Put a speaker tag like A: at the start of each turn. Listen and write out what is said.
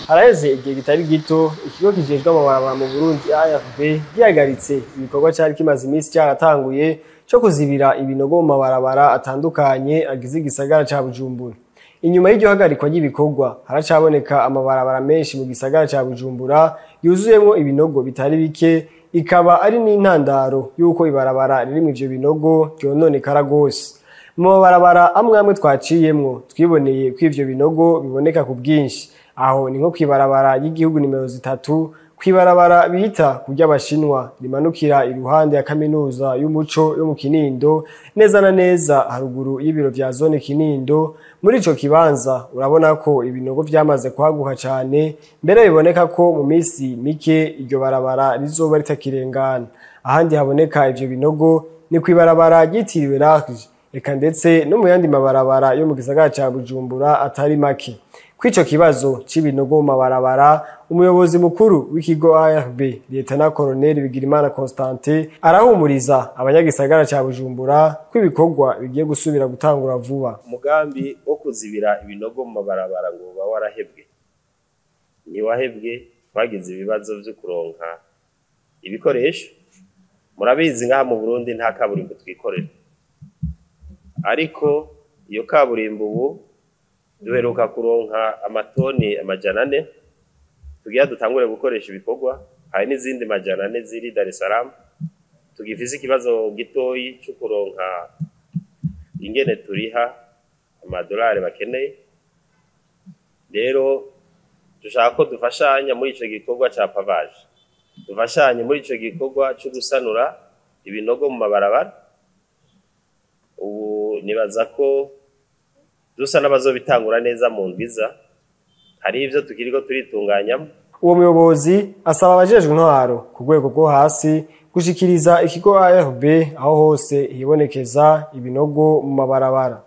A: haraheze igihe kitari gito ikigo kijejwe amabarabara mu Burundi AFB gihagaritse ibikorwa cari kimaze iminsi cyaratanguye co kuzibira ibinogo mu mabarabara atandukanye agize igisagara ca Bujumbura inyuma y'iryo hagarikwa ry'ibikorwa haracaboneka amabarabara menshi mu gisagara ca Bujumbura yuzuyemwo ibinogo bitari bike ikaba ari n'intandaro y'uko ibarabara ririmwo ivyo binogo ryononekara gose mu mabarabara amwe amwe twaciyemwo twiboneye ko ivyo binogo biboneka ku bwinshi aho ni nko kwibarabara y'igihugu nimero zitatu kwibarabara bita kurya abashinwa rimanukira iruhande ya kaminuza y'umuco yo mu Kinindo neza na neza haruguru y'ibiro vya zone Kinindo muri ico kibanza urabona ko ibinogo vyamaze kwaguka cane mbere biboneka ko mu misi mike iryo barabara rizoba ritakirengana ahandi haboneka ivyo binogo ni kwibarabara ryitiriwe Rage eka ndetse no mu yandi mabarabara yo mu gisagara ca Bujumbura atari make Kw'ico kibazo c'ibinogo mu mabarabara umuyobozi mukuru w'ikigo ARB Lieutenant Colonel Bigirimana Constantin arahumuriza abanyagisagara ca Bujumbura ko ibikorwa bigiye gusubira gutangura vuba
B: umugambi wo kuzibira ibinogo mu mabarabara ngo uba warahebwe ntiwahebwe twagize ibibazo vyo kuronka ibikoresho murabizi ngaha mu Burundi nta kaburimbo twikorera ariko iyo kaburimbo ubu duheruka kuronka amatoni amajana ane tugira dutangure gukoresha ibikorwa hari n'izindi majana ane ziri Dar es Salaam tugifise ikibazo gitoyi cyo kuronka ingene turiha amadolari bakeneye rero dushaka ko dufashanya muri ico gikorwa ca pavage dufashanye muri ico gikorwa cyo gusanura ibinogo mu mabarabara ubu nibaza ko dusa n'abazobitangura neza mu ndwiza hari ivyo tukiriko turitunganyamo
A: uwo muyobozi asaba abajejwe intwaro ku rwego rwo hasi gushikiriza ikigo ARB aho hose hibonekeza ibinogo mu mabarabara